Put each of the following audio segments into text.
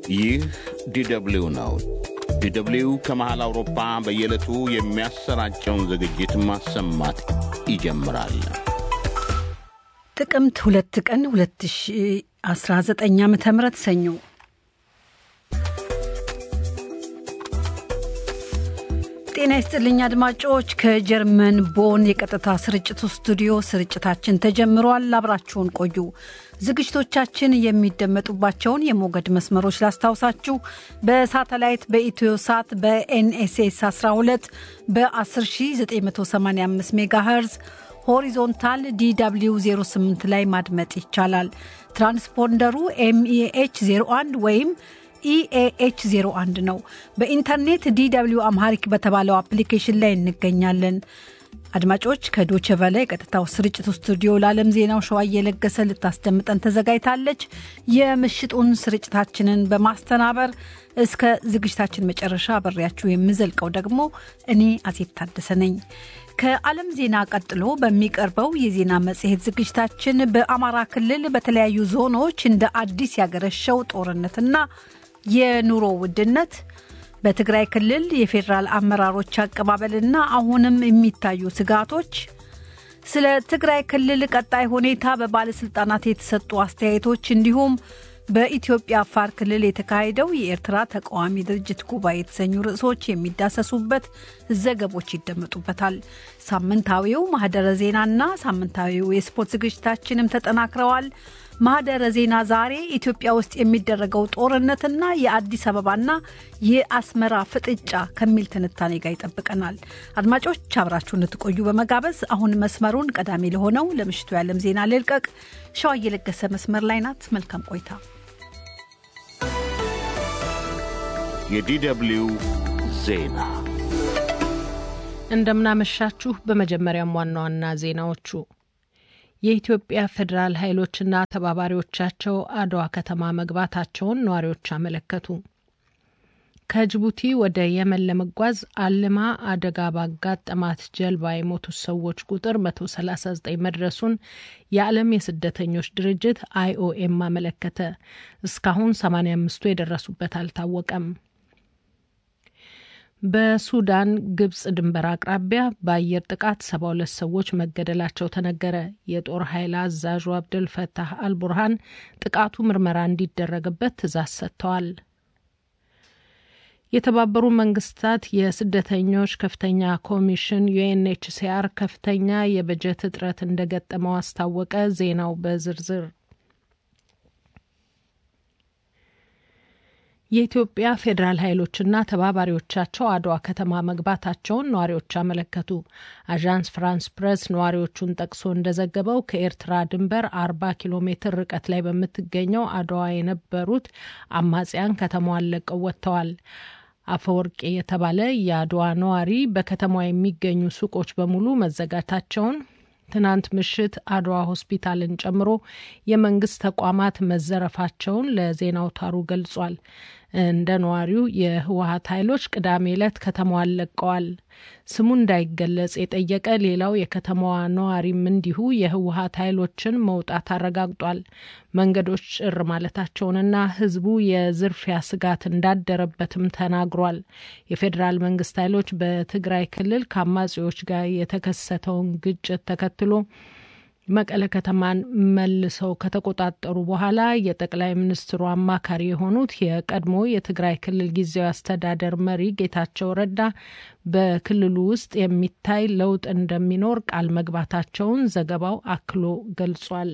ይህ ዲደብሊው ነው። ዲደብሊው ከመሃል አውሮፓ በየዕለቱ የሚያሰራጨውን ዝግጅት ማሰማት ይጀምራል። ጥቅምት ሁለት ቀን 2019 ዓ ም ሰኞ ጤና ይስጥልኝ አድማጮች። ከጀርመን ቦን የቀጥታ ስርጭቱ ስቱዲዮ ስርጭታችን ተጀምሯል። አብራችሁን ቆዩ። ዝግጅቶቻችን የሚደመጡባቸውን የሞገድ መስመሮች ላስታውሳችሁ። በሳተላይት በኢትዮ ሳት በኤንኤስኤስ 12 በ10985 ሜጋሄርዝ ሆሪዞንታል ዲw 08 ላይ ማድመጥ ይቻላል። ትራንስፖንደሩ ኤምኢኤች 01 ወይም ኢኤኤች 01 ነው። በኢንተርኔት ዲw አምሃሪክ በተባለው አፕሊኬሽን ላይ እንገኛለን። አድማጮች ከዶቸ ቨለ የቀጥታው ስርጭቱ ስቱዲዮ ለዓለም ዜናው ሸዋ እየለገሰ ልታስደምጠን ተዘጋጅታለች። የምሽጡን ስርጭታችንን በማስተናበር እስከ ዝግጅታችን መጨረሻ አብሬያችሁ የምዘልቀው ደግሞ እኔ አሴት ታደሰ ነኝ። ከዓለም ዜና ቀጥሎ በሚቀርበው የዜና መጽሔት ዝግጅታችን በአማራ ክልል በተለያዩ ዞኖች እንደ አዲስ ያገረሸው ጦርነትና የኑሮ ውድነት በትግራይ ክልል የፌዴራል አመራሮች አቀባበልና አሁንም የሚታዩ ስጋቶች፣ ስለ ትግራይ ክልል ቀጣይ ሁኔታ በባለስልጣናት የተሰጡ አስተያየቶች እንዲሁም በኢትዮጵያ አፋር ክልል የተካሄደው የኤርትራ ተቃዋሚ ድርጅት ጉባኤ የተሰኙ ርዕሶች የሚዳሰሱበት ዘገቦች ይደመጡበታል። ሳምንታዊው ማህደረ ዜናና ሳምንታዊው የስፖርት ዝግጅታችንም ተጠናክረዋል። ማህደረ ዜና ዛሬ ኢትዮጵያ ውስጥ የሚደረገው ጦርነትና የአዲስ አበባና የአስመራ ፍጥጫ ከሚል ትንታኔ ጋር ይጠብቀናል። አድማጮች አብራችሁ እንድትቆዩ በመጋበዝ አሁን መስመሩን ቀዳሚ ለሆነው ለምሽቱ የዓለም ዜና ልልቀቅ። ሸዋ እየለገሰ መስመር ላይ ናት። መልካም ቆይታ። የዲደብሊው ዜና እንደምናመሻችሁ። በመጀመሪያም ዋና ዋና ዜናዎቹ የኢትዮጵያ ፌዴራል ኃይሎችና ተባባሪዎቻቸው አድዋ ከተማ መግባታቸውን ነዋሪዎች አመለከቱ። ከጅቡቲ ወደ የመን ለመጓዝ አልማ አደጋ ባጋጠማት ጀልባ የሞቱት ሰዎች ቁጥር 139 መድረሱን የዓለም የስደተኞች ድርጅት አይኦኤም አመለከተ። እስካሁን 85ቱ የደረሱበት አልታወቀም። በሱዳን ግብጽ ድንበር አቅራቢያ በአየር ጥቃት ሰባ ሁለት ሰዎች መገደላቸው ተነገረ። የጦር ኃይል አዛዡ አብደል ፈታህ አልቡርሃን ጥቃቱ ምርመራ እንዲደረግበት ትዕዛዝ ሰጥተዋል። የተባበሩ መንግስታት የስደተኞች ከፍተኛ ኮሚሽን ዩኤንኤችሲአር ከፍተኛ የበጀት እጥረት እንደገጠመው አስታወቀ። ዜናው በዝርዝር የኢትዮጵያ ፌዴራል ኃይሎችና ተባባሪዎቻቸው አድዋ ከተማ መግባታቸውን ነዋሪዎች አመለከቱ። አዣንስ ፍራንስ ፕሬስ ነዋሪዎቹን ጠቅሶ እንደዘገበው ከኤርትራ ድንበር አርባ ኪሎ ሜትር ርቀት ላይ በምትገኘው አድዋ የነበሩት አማጽያን ከተማዋን ለቀው ወጥተዋል። አፈወርቄ የተባለ የአድዋ ነዋሪ በከተማዋ የሚገኙ ሱቆች በሙሉ መዘጋታቸውን ትናንት ምሽት አድዋ ሆስፒታልን ጨምሮ የመንግስት ተቋማት መዘረፋቸውን ለዜና አውታሩ ገልጿል። እንደ ነዋሪው የህወሀት ኃይሎች ቅዳሜ ዕለት ከተማዋን ለቀዋል። ስሙ እንዳይገለጽ የጠየቀ ሌላው የከተማዋ ነዋሪም እንዲሁ የህወሀት ኃይሎችን መውጣት አረጋግጧል። መንገዶች ጭር ማለታቸውንና ህዝቡ የዝርፊያ ስጋት እንዳደረበትም ተናግሯል። የፌዴራል መንግስት ኃይሎች በትግራይ ክልል ከአማጺዎች ጋር የተከሰተውን ግጭት ተከትሎ መቀለ ከተማን መልሰው ከተቆጣጠሩ በኋላ የጠቅላይ ሚኒስትሩ አማካሪ የሆኑት የቀድሞ የትግራይ ክልል ጊዜያዊ አስተዳደር መሪ ጌታቸው ረዳ በክልሉ ውስጥ የሚታይ ለውጥ እንደሚኖር ቃል መግባታቸውን ዘገባው አክሎ ገልጿል።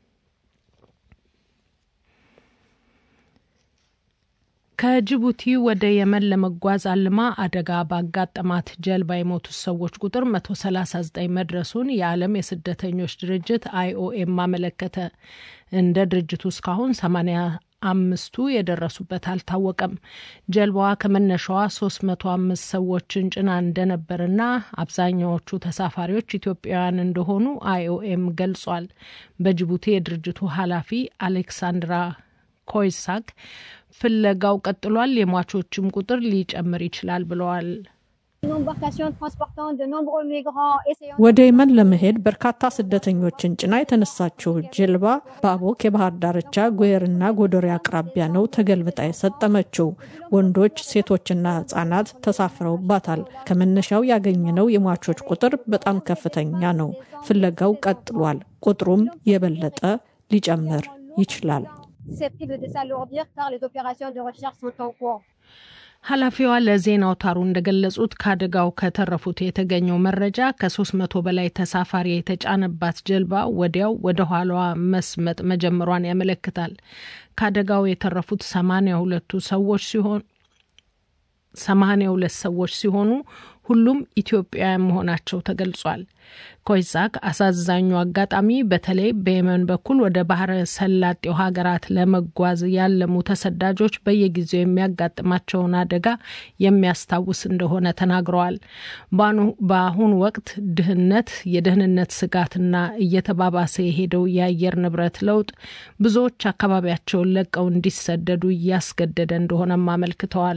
ከጅቡቲ ወደ የመን ለመጓዝ አልማ አደጋ ባጋጠማት ጀልባ የሞቱት ሰዎች ቁጥር 139 መድረሱን የዓለም የስደተኞች ድርጅት አይኦኤም አመለከተ። እንደ ድርጅቱ እስካሁን 80 አምስቱ የደረሱበት አልታወቀም። ጀልባዋ ከመነሻዋ 305 ሰዎችን ጭና እንደነበርና አብዛኛዎቹ ተሳፋሪዎች ኢትዮጵያውያን እንደሆኑ አይኦኤም ገልጿል። በጅቡቲ የድርጅቱ ኃላፊ አሌክሳንድራ ኮይሳክ ፍለጋው ቀጥሏል፣ የሟቾችም ቁጥር ሊጨምር ይችላል ብለዋል። ወደ የመን ለመሄድ በርካታ ስደተኞችን ጭና የተነሳችው ጀልባ በአቦክ የባህር ዳርቻ ጉየርና ጎዶሪ አቅራቢያ ነው ተገልብጣ የሰጠመችው። ወንዶች፣ ሴቶችና ሕጻናት ተሳፍረውባታል። ከመነሻው ያገኘነው የሟቾች ቁጥር በጣም ከፍተኛ ነው። ፍለጋው ቀጥሏል። ቁጥሩም የበለጠ ሊጨምር ይችላል። ኃላፊዋ ለዜና አውታሩ እንደገለጹት ከአደጋው ከተረፉት የተገኘው መረጃ ከ300 በላይ ተሳፋሪ የተጫነባት ጀልባ ወዲያው ወደ ኋላዋ መስመጥ መጀመሯን ያመለክታል። ከአደጋው የተረፉት ሰማንያ ሁለቱ ሰዎች ሲሆን ሰማንያ ሁለት ሰዎች ሲሆኑ ሁሉም ኢትዮጵያውያን መሆናቸው ተገልጿል። ኮይዛክ አሳዛኙ አጋጣሚ በተለይ በየመን በኩል ወደ ባህረ ሰላጤው ሀገራት ለመጓዝ ያለሙ ተሰዳጆች በየጊዜው የሚያጋጥማቸውን አደጋ የሚያስታውስ እንደሆነ ተናግረዋል። በአሁኑ ወቅት ድህነት፣ የደህንነት ስጋትና እየተባባሰ የሄደው የአየር ንብረት ለውጥ ብዙዎች አካባቢያቸውን ለቀው እንዲሰደዱ እያስገደደ እንደሆነም አመልክተዋል።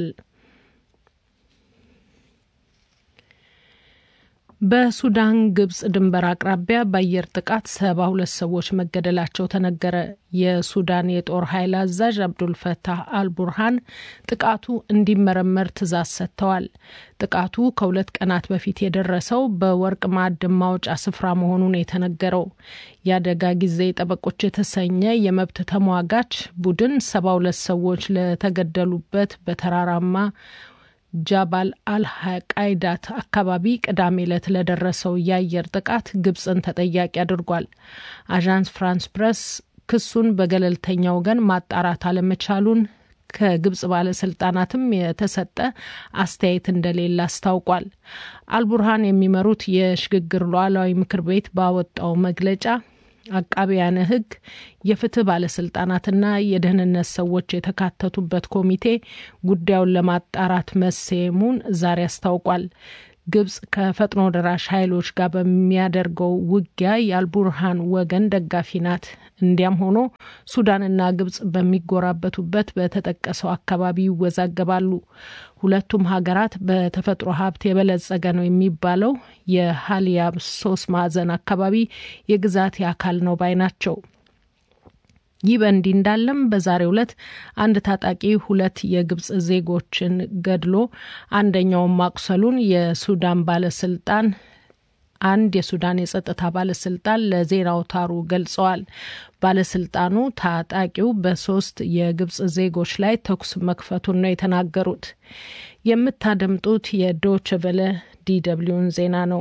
በሱዳን ግብጽ ድንበር አቅራቢያ በአየር ጥቃት ሰባ ሁለት ሰዎች መገደላቸው ተነገረ። የሱዳን የጦር ኃይል አዛዥ አብዱልፈታህ አልቡርሃን ጥቃቱ እንዲመረመር ትዕዛዝ ሰጥተዋል። ጥቃቱ ከሁለት ቀናት በፊት የደረሰው በወርቅ ማዕድን ማውጫ ስፍራ መሆኑን የተነገረው የአደጋ ጊዜ ጠበቆች የተሰኘ የመብት ተሟጋች ቡድን ሰባ ሁለት ሰዎች ለተገደሉበት በተራራማ ጃባል አልቃይዳት አካባቢ ቅዳሜ ዕለት ለደረሰው የአየር ጥቃት ግብጽን ተጠያቂ አድርጓል። አዣንስ ፍራንስ ፕሬስ ክሱን በገለልተኛ ወገን ማጣራት አለመቻሉን ከግብጽ ባለስልጣናትም የተሰጠ አስተያየት እንደሌለ አስታውቋል። አልቡርሃን የሚመሩት የሽግግር ሉዓላዊ ምክር ቤት ባወጣው መግለጫ አቃቢያነ ሕግ የፍትህ ባለስልጣናትና የደህንነት ሰዎች የተካተቱበት ኮሚቴ ጉዳዩን ለማጣራት መሰየሙን ዛሬ አስታውቋል። ግብጽ ከፈጥኖ ደራሽ ኃይሎች ጋር በሚያደርገው ውጊያ የአልቡርሃን ወገን ደጋፊ ናት። እንዲያም ሆኖ ሱዳንና ግብጽ በሚጎራበቱበት በተጠቀሰው አካባቢ ይወዛገባሉ። ሁለቱም ሀገራት በተፈጥሮ ሀብት የበለጸገ ነው የሚባለው የሀሊያብ ሶስት ማዕዘን አካባቢ የግዛት አካል ነው ባይ ናቸው። ይህ በእንዲህ እንዳለም በዛሬው ዕለት አንድ ታጣቂ ሁለት የግብጽ ዜጎችን ገድሎ አንደኛውን ማቁሰሉን የሱዳን ባለስልጣን አንድ የሱዳን የጸጥታ ባለስልጣን ለዜና አውታሩ ገልጸዋል። ባለስልጣኑ ታጣቂው በሶስት የግብጽ ዜጎች ላይ ተኩስ መክፈቱን ነው የተናገሩት። የምታደምጡት የዶች ቨለ ዲደብሊውን ዜና ነው።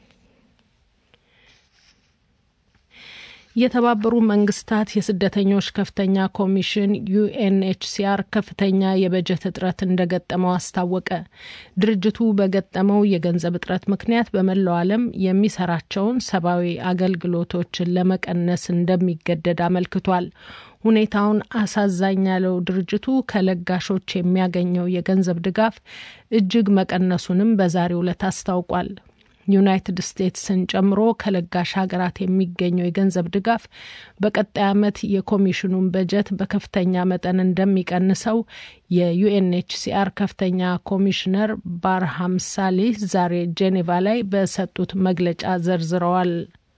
የተባበሩ መንግስታት የስደተኞች ከፍተኛ ኮሚሽን ዩኤንኤችሲአር ከፍተኛ የበጀት እጥረት እንደገጠመው አስታወቀ። ድርጅቱ በገጠመው የገንዘብ እጥረት ምክንያት በመላው ዓለም የሚሰራቸውን ሰብአዊ አገልግሎቶችን ለመቀነስ እንደሚገደድ አመልክቷል። ሁኔታውን አሳዛኝ ያለው ድርጅቱ ከለጋሾች የሚያገኘው የገንዘብ ድጋፍ እጅግ መቀነሱንም በዛሬው ዕለት አስታውቋል። ዩናይትድ ስቴትስን ጨምሮ ከለጋሽ ሀገራት የሚገኘው የገንዘብ ድጋፍ በቀጣይ ዓመት የኮሚሽኑን በጀት በከፍተኛ መጠን እንደሚቀንሰው የዩኤንኤችሲአር ከፍተኛ ኮሚሽነር ባርሃም ሳሊህ ዛሬ ጄኔቫ ላይ በሰጡት መግለጫ ዘርዝረዋል።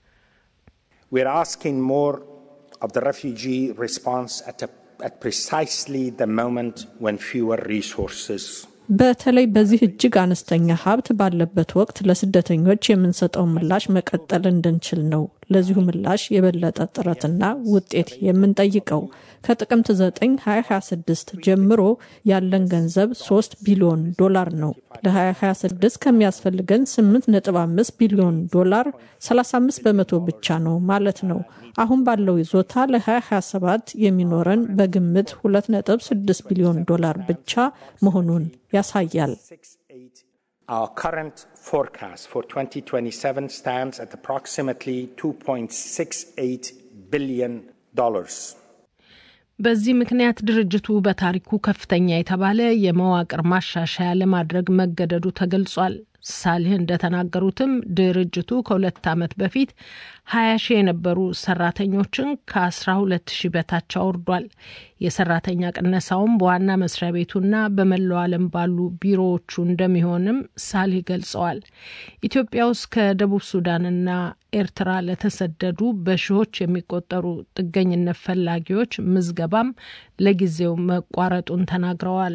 of the refugee response at, a, at precisely the moment when fewer resources በተለይ በዚህ እጅግ አነስተኛ ሀብት ባለበት ወቅት ለስደተኞች የምንሰጠው ምላሽ መቀጠል እንድንችል ነው። ለዚሁ ምላሽ የበለጠ ጥረትና ውጤት የምንጠይቀው ከጥቅምት 9 2026 ጀምሮ ያለን ገንዘብ 3 ቢሊዮን ዶላር ነው። ለ2026 ከሚያስፈልገን 8.5 ቢሊዮን ዶላር 35 በመቶ ብቻ ነው ማለት ነው። አሁን ባለው ይዞታ ለ2027 የሚኖረን በግምት 2.6 ቢሊዮን ዶላር ብቻ መሆኑን ያሳያል። Our current forecast for 2027 stands at approximately 2.68 billion dollars. በዚህ ምክንያት ድርጅቱ በታሪኩ ከፍተኛ የተባለ የመዋቅር ማሻሻያ ለማድረግ መገደዱ ተገልጿል። ሳሊህ እንደተናገሩትም ድርጅቱ ከሁለት ዓመት በፊት ሀያ ሺህ የነበሩ ሰራተኞችን ከአስራ ሁለት ሺህ በታች አውርዷል። የሰራተኛ ቅነሳውም በዋና መስሪያ ቤቱና በመላው ዓለም ባሉ ቢሮዎቹ እንደሚሆንም ሳሊህ ገልጸዋል። ኢትዮጵያ ውስጥ ከደቡብ ሱዳንና ኤርትራ ለተሰደዱ በሺዎች የሚቆጠሩ ጥገኝነት ፈላጊዎች ምዝገባም ለጊዜው መቋረጡን ተናግረዋል።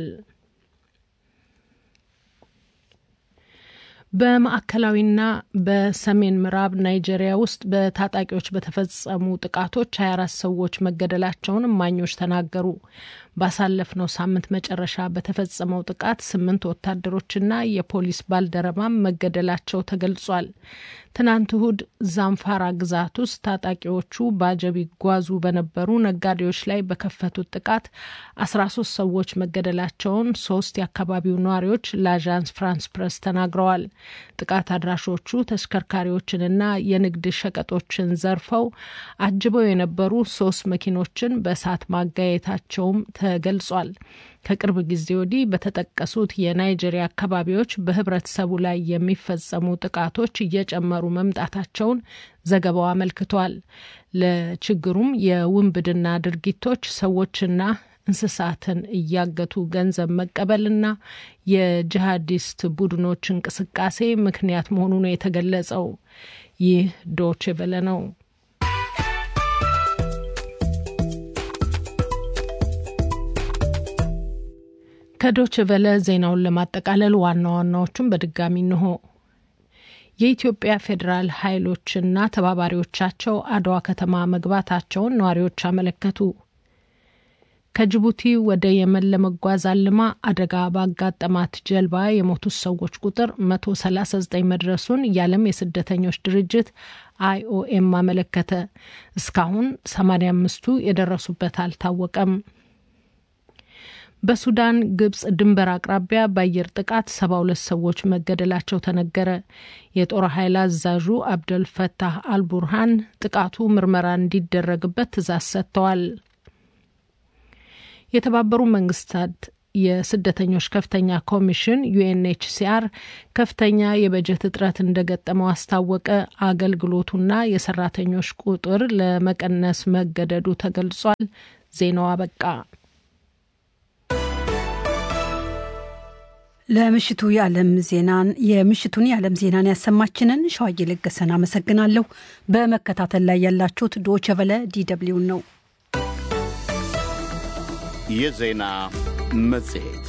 በማዕከላዊና በሰሜን ምዕራብ ናይጄሪያ ውስጥ በታጣቂዎች በተፈጸሙ ጥቃቶች 24 ሰዎች መገደላቸውን እማኞች ተናገሩ። ባሳለፍነው ሳምንት መጨረሻ በተፈጸመው ጥቃት ስምንት ወታደሮችና የፖሊስ ባልደረባም መገደላቸው ተገልጿል። ትናንት እሁድ ዛምፋራ ግዛት ውስጥ ታጣቂዎቹ በአጀብ ይጓዙ በነበሩ ነጋዴዎች ላይ በከፈቱት ጥቃት 13 ሰዎች መገደላቸውን ሶስት የአካባቢው ነዋሪዎች ለአዣንስ ፍራንስ ፕረስ ተናግረዋል። ጥቃት አድራሾቹ ተሽከርካሪዎችንና የንግድ ሸቀጦችን ዘርፈው አጅበው የነበሩ ሶስት መኪኖችን በእሳት ማጋየታቸውም ተገልጿል። ከቅርብ ጊዜ ወዲህ በተጠቀሱት የናይጄሪያ አካባቢዎች በህብረተሰቡ ላይ የሚፈጸሙ ጥቃቶች እየጨመሩ መምጣታቸውን ዘገባው አመልክቷል። ለችግሩም የውንብድና ድርጊቶች ሰዎችና እንስሳትን እያገቱ ገንዘብ መቀበልና የጂሃዲስት ቡድኖች እንቅስቃሴ ምክንያት መሆኑ ነው የተገለጸው። ይህ ዶቼ ቬለ ነው። ከዶች ቨለ ዜናውን ለማጠቃለል ዋና ዋናዎቹን በድጋሚ እንሆ። የኢትዮጵያ ፌዴራል ኃይሎችና ተባባሪዎቻቸው አድዋ ከተማ መግባታቸውን ነዋሪዎች አመለከቱ። ከጅቡቲ ወደ የመን ለመጓዝ አልማ አደጋ ባጋጠማት ጀልባ የሞቱት ሰዎች ቁጥር 139 መድረሱን የዓለም የስደተኞች ድርጅት አይኦኤም አመለከተ። እስካሁን 85ቱ የደረሱበት አልታወቀም። በሱዳን ግብጽ ድንበር አቅራቢያ በአየር ጥቃት ሰባ ሁለት ሰዎች መገደላቸው ተነገረ። የጦር ኃይል አዛዡ አብደል ፈታህ አልቡርሃን ጥቃቱ ምርመራ እንዲደረግበት ትዕዛዝ ሰጥተዋል። የተባበሩ መንግስታት የስደተኞች ከፍተኛ ኮሚሽን ዩኤንኤችሲአር ከፍተኛ የበጀት እጥረት እንደገጠመው አስታወቀ። አገልግሎቱና የሰራተኞች ቁጥር ለመቀነስ መገደዱ ተገልጿል። ዜናው አበቃ። ለምሽቱ የዓለም ዜናን የምሽቱን የዓለም ዜናን ያሰማችንን ሸዋዬ ለገሰን አመሰግናለሁ። በመከታተል ላይ ያላችሁት ዶቸ ቨለ ዲደብሊውን ነው። የዜና መጽሔት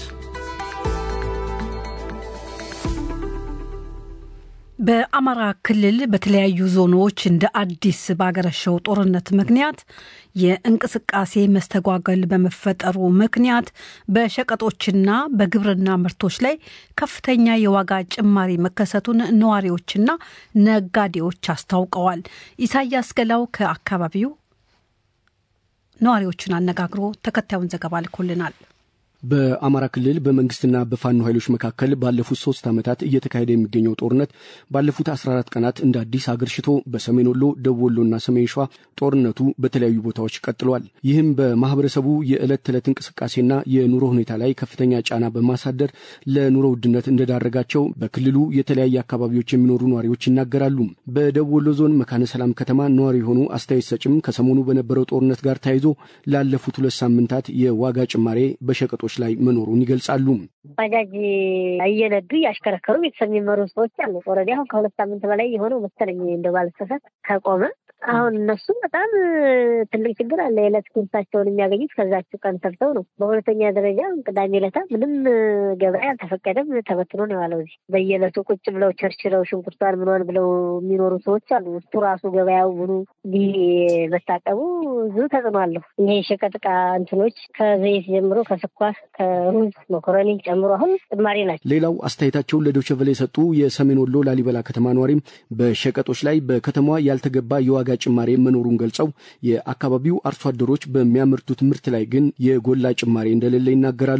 በአማራ ክልል በተለያዩ ዞኖች እንደ አዲስ ባገረሸው ጦርነት ምክንያት የእንቅስቃሴ መስተጓገል በመፈጠሩ ምክንያት በሸቀጦችና በግብርና ምርቶች ላይ ከፍተኛ የዋጋ ጭማሪ መከሰቱን ነዋሪዎችና ነጋዴዎች አስታውቀዋል። ኢሳያስ ገላው ከአካባቢው ነዋሪዎችን አነጋግሮ ተከታዩን ዘገባ ልኮልናል። በአማራ ክልል በመንግስትና በፋኖ ኃይሎች መካከል ባለፉት ሶስት ዓመታት እየተካሄደ የሚገኘው ጦርነት ባለፉት 14 ቀናት እንደ አዲስ አገርሽቶ በሰሜን ወሎ፣ ደቡብ ወሎና ሰሜን ሸዋ ጦርነቱ በተለያዩ ቦታዎች ቀጥሏል። ይህም በማህበረሰቡ የዕለት ተዕለት እንቅስቃሴና የኑሮ ሁኔታ ላይ ከፍተኛ ጫና በማሳደር ለኑሮ ውድነት እንደዳረጋቸው በክልሉ የተለያየ አካባቢዎች የሚኖሩ ነዋሪዎች ይናገራሉ። በደቡብ ወሎ ዞን መካነ ሰላም ከተማ ነዋሪ የሆኑ አስተያየት ሰጭም ከሰሞኑ በነበረው ጦርነት ጋር ተያይዞ ላለፉት ሁለት ሳምንታት የዋጋ ጭማሬ በሸቀጦች ላይ መኖሩን ይገልጻሉ። ባጃጅ እየነዱ እያሽከረከሩ ቤተሰብ የሚመሩ ሰዎች አሉ። ኦልሬዲ አሁን ከሁለት ሳምንት በላይ የሆነው መሰለኝ እንደ ባለሰፈት ከቆመ አሁን እነሱ በጣም ትልቅ ችግር አለ። የዕለት ጉርሳቸውን የሚያገኙት ከዛችው ቀን ሰርተው ነው። በሁለተኛ ደረጃ ቅዳሜ ዕለታ ምንም ገበያ አልተፈቀደም፣ ተበትኖ ነው የዋለው። እዚህ በየዕለቱ ቁጭ ብለው ቸርችለው ሽንኩርቷን ምኗን ብለው የሚኖሩ ሰዎች አሉ። ውስጡ ራሱ ገበያው ምኑ መታቀቡ ብዙ ተጽዕኖ አለሁ። ይሄ የሸቀጥ ዕቃ እንትኖች ከዘይት ጀምሮ ከስኳር፣ ከሩዝ፣ መኮረኒ ጨምሮ አሁን ጭማሪ ናቸው። ሌላው አስተያየታቸውን ለዶይቼ ቬለ የሰጡ የሰሜን ወሎ ላሊበላ ከተማ ነዋሪም በሸቀጦች ላይ በከተማዋ ያልተገባ የዋጋ ጭማሬ መኖሩን ገልጸው የአካባቢው አርሶ አደሮች በሚያመርቱት ምርት ላይ ግን የጎላ ጭማሬ እንደሌለ ይናገራሉ።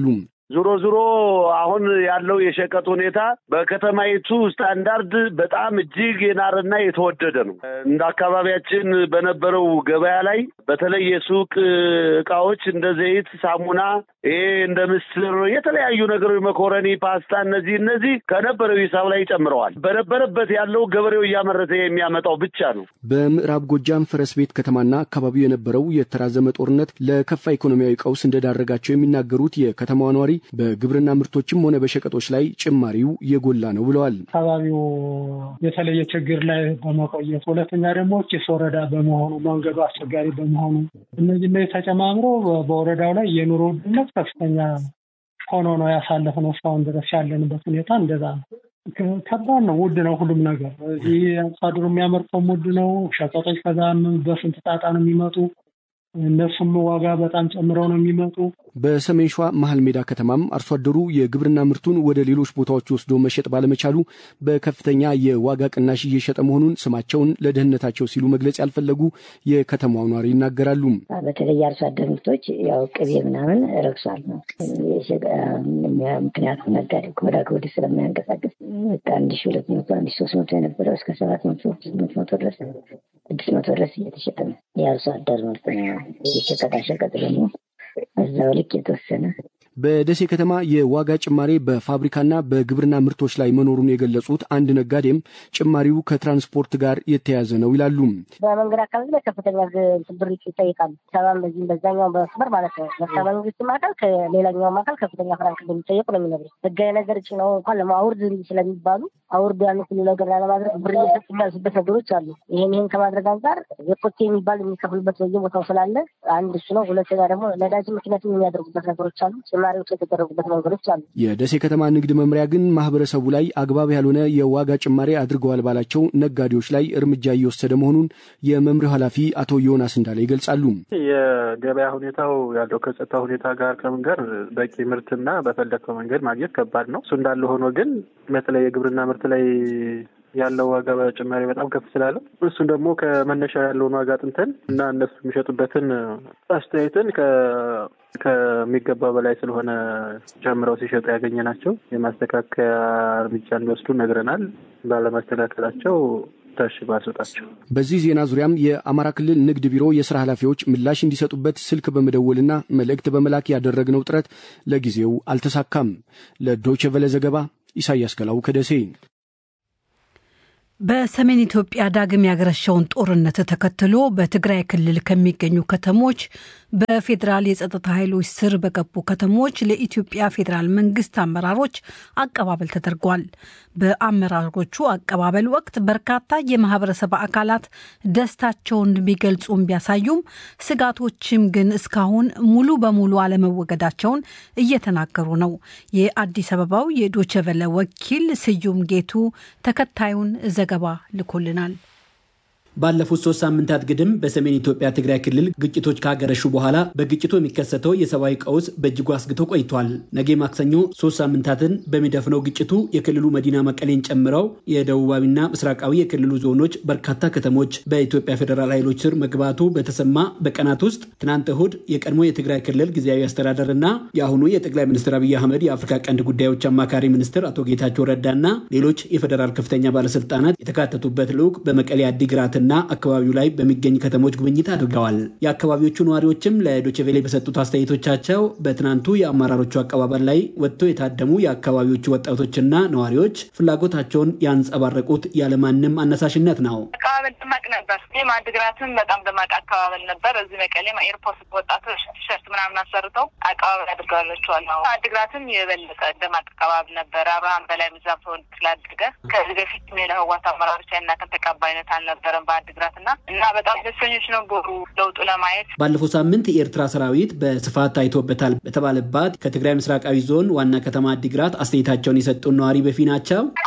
ዞሮ ዞሮ አሁን ያለው የሸቀጥ ሁኔታ በከተማይቱ ስታንዳርድ በጣም እጅግ የናረና የተወደደ ነው። እንደ አካባቢያችን በነበረው ገበያ ላይ በተለይ የሱቅ እቃዎች እንደ ዘይት፣ ሳሙና፣ ይሄ እንደ ምስር፣ የተለያዩ ነገሮች መኮረኒ፣ ፓስታ እነዚህ እነዚህ ከነበረው ሂሳብ ላይ ጨምረዋል። በነበረበት ያለው ገበሬው እያመረተ የሚያመጣው ብቻ ነው። በምዕራብ ጎጃም ፈረስ ቤት ከተማና አካባቢው የነበረው የተራዘመ ጦርነት ለከፋ ኢኮኖሚያዊ ቀውስ እንደዳረጋቸው የሚናገሩት የከተማዋ ነዋሪ በግብርና ምርቶችም ሆነ በሸቀጦች ላይ ጭማሪው የጎላ ነው ብለዋል። አካባቢው የተለየ ችግር ላይ በመቆየት ሁለተኛ ደግሞ ጭስ ወረዳ በመሆኑ መንገዱ አስቸጋሪ በመሆኑ እነዚህ ላይ ተጨማምሮ በወረዳው ላይ የኑሮ ውድነት ከፍተኛ ሆኖ ነው ያሳለፍነው። እስካሁን ድረስ ያለንበት ሁኔታ እንደዛ ነው። ከባድ ነው። ውድ ነው ሁሉም ነገር። እዚህ አርሶ አደሩ የሚያመርተውም ውድ ነው። ሸቀጦች ከዛ በስንት ጣጣ ነው የሚመጡ እነሱም ዋጋ በጣም ጨምረው ነው የሚመጡ። በሰሜን ሸዋ መሀል ሜዳ ከተማም አርሶ አደሩ የግብርና ምርቱን ወደ ሌሎች ቦታዎች ወስዶ መሸጥ ባለመቻሉ በከፍተኛ የዋጋ ቅናሽ እየሸጠ መሆኑን ስማቸውን ለደህንነታቸው ሲሉ መግለጽ ያልፈለጉ የከተማው ነዋሪ ይናገራሉ። በተለይ የአርሶ አደር ምርቶች ያው ቅቤ ምናምን ረክሷል ነው። ምክንያቱም ነጋዴ ከወዳ ከወዲህ ስለማያንቀሳቀስ አንድ ሺ ሁለት መቶ አንድ ሺ ሶስት መቶ የነበረው እስከ ሰባት መቶ ስምንት መቶ ድረስ ስድስት መቶ ድረስ እየተሸጠ ነው። የአርሶ አደር ምርት ነው። የሸቀጣሸቀጥ ደግሞ እዛው ልክ የተወሰነ በደሴ ከተማ የዋጋ ጭማሬ በፋብሪካና በግብርና ምርቶች ላይ መኖሩን የገለጹት አንድ ነጋዴም ጭማሪው ከትራንስፖርት ጋር የተያያዘ ነው ይላሉ። በመንገድ አካባቢ ላይ ከፍተኛ ብር ይጠይቃሉ። ሰባም በዚህም በዛኛው በመስመር ማለት ነው። ከመንግስትም አካል ከሌላኛውም አካል ከፍተኛ ፍራንክ እንደሚጠየቁ ነው የሚነግሩት። ህጋዊ ነገር ጭነው እንኳን ለማውርድ ስለሚባሉ አውርድ ያን ሁሉ ነገር ላለማድረግ ብር እየሰጡ የሚያልሱበት ነገሮች አሉ። ይህን ይህን ከማድረግ አንጻር የኮቴ የሚባል የሚከፍሉበት በየቦታው ስላለ አንድ እሱ ነው። ሁለተኛ ደግሞ ነዳጅ ምክንያቱም የሚያደርጉበት ነገሮች አሉ ጭማሪዎች የተደረጉበት መንገዶች አሉ። የደሴ ከተማ ንግድ መምሪያ ግን ማህበረሰቡ ላይ አግባብ ያልሆነ የዋጋ ጭማሪ አድርገዋል ባላቸው ነጋዴዎች ላይ እርምጃ እየወሰደ መሆኑን የመምሪያው ኃላፊ አቶ ዮናስ እንዳለ ይገልጻሉ። የገበያ ሁኔታው ያለው ከጸጥታ ሁኔታ ጋር ከምን ጋር በቂ ምርትና በፈለግከው መንገድ ማግኘት ከባድ ነው። እሱ እንዳለ ሆኖ ግን በተለይ የግብርና ምርት ላይ ያለው ዋጋ ጭማሪ በጣም ከፍ ስላለ እሱን ደግሞ ከመነሻ ያለውን ዋጋ አጥንተን እና እነሱ የሚሸጡበትን አስተያየትን ከሚገባ በላይ ስለሆነ ጨምረው ሲሸጡ ያገኘ ናቸው የማስተካከያ እርምጃ እንዲወስዱ ነግረናል። ባለማስተካከላቸው ታሽ ባስወጣቸው። በዚህ ዜና ዙሪያም የአማራ ክልል ንግድ ቢሮ የስራ ኃላፊዎች ምላሽ እንዲሰጡበት ስልክ በመደወልና መልእክት በመላክ ያደረግነው ጥረት ለጊዜው አልተሳካም። ለዶይቼ ቬለ ዘገባ ኢሳያስ ገላው ከደሴ። በሰሜን ኢትዮጵያ ዳግም ያገረሸውን ጦርነት ተከትሎ በትግራይ ክልል ከሚገኙ ከተሞች በፌዴራል የጸጥታ ኃይሎች ስር በገቡ ከተሞች ለኢትዮጵያ ፌዴራል መንግስት አመራሮች አቀባበል ተደርጓል። በአመራሮቹ አቀባበል ወቅት በርካታ የማህበረሰብ አካላት ደስታቸውን ቢገልጹም ቢያሳዩም ስጋቶችም ግን እስካሁን ሙሉ በሙሉ አለመወገዳቸውን እየተናገሩ ነው። የአዲስ አበባው የዶቸቨለ ወኪል ስዩም ጌቱ ተከታዩን ዘገባ ልኮልናል። ባለፉት ሶስት ሳምንታት ግድም በሰሜን ኢትዮጵያ ትግራይ ክልል ግጭቶች ካገረሹ በኋላ በግጭቱ የሚከሰተው የሰብአዊ ቀውስ በእጅጉ አስግቶ ቆይቷል። ነገ ማክሰኞ ሶስት ሳምንታትን በሚደፍነው ግጭቱ የክልሉ መዲና መቀሌን ጨምረው የደቡባዊና ምስራቃዊ የክልሉ ዞኖች በርካታ ከተሞች በኢትዮጵያ ፌዴራል ኃይሎች ስር መግባቱ በተሰማ በቀናት ውስጥ ትናንት እሁድ የቀድሞ የትግራይ ክልል ጊዜያዊ አስተዳደር እና የአሁኑ የጠቅላይ ሚኒስትር አብይ አህመድ የአፍሪካ ቀንድ ጉዳዮች አማካሪ ሚኒስትር አቶ ጌታቸው ረዳና ሌሎች የፌዴራል ከፍተኛ ባለስልጣናት የተካተቱበት ልዑክ በመቀሌ አዲግራት እና አካባቢው ላይ በሚገኝ ከተሞች ጉብኝት አድርገዋል። የአካባቢዎቹ ነዋሪዎችም ለዶችቬሌ በሰጡት አስተያየቶቻቸው በትናንቱ የአመራሮቹ አቀባበል ላይ ወጥተው የታደሙ የአካባቢዎቹ ወጣቶችና ነዋሪዎች ፍላጎታቸውን ያንጸባረቁት ያለማንም አነሳሽነት ነው። አቀባበል ደማቅ ነበር። ይህም አድግራትም በጣም ደማቅ አቀባበል ነበር። እዚህ መቀሌም ኤርፖርት ወጣቶች ቲሸርት ምናምን አሰርተው አቀባበል አድርገዋላቸዋል። አድግራትም የበለጠ ደማቅ አቀባበል ነበር። አብርሃም በላይ ምዛም ተወልድ ስላደገ ከዚህ በፊት የህወሓት አመራሮች ያናከል ተቀባይነት አልነበረም አድግራት እና እና በጣም ደስተኞች ነበሩ ለውጡ ለማየት። ባለፈው ሳምንት የኤርትራ ሰራዊት በስፋት ታይቶበታል በተባለባት ከትግራይ ምስራቃዊ ዞን ዋና ከተማ አዲግራት አስተያየታቸውን የሰጡን ነዋሪ በፊ ናቸው። አድግራት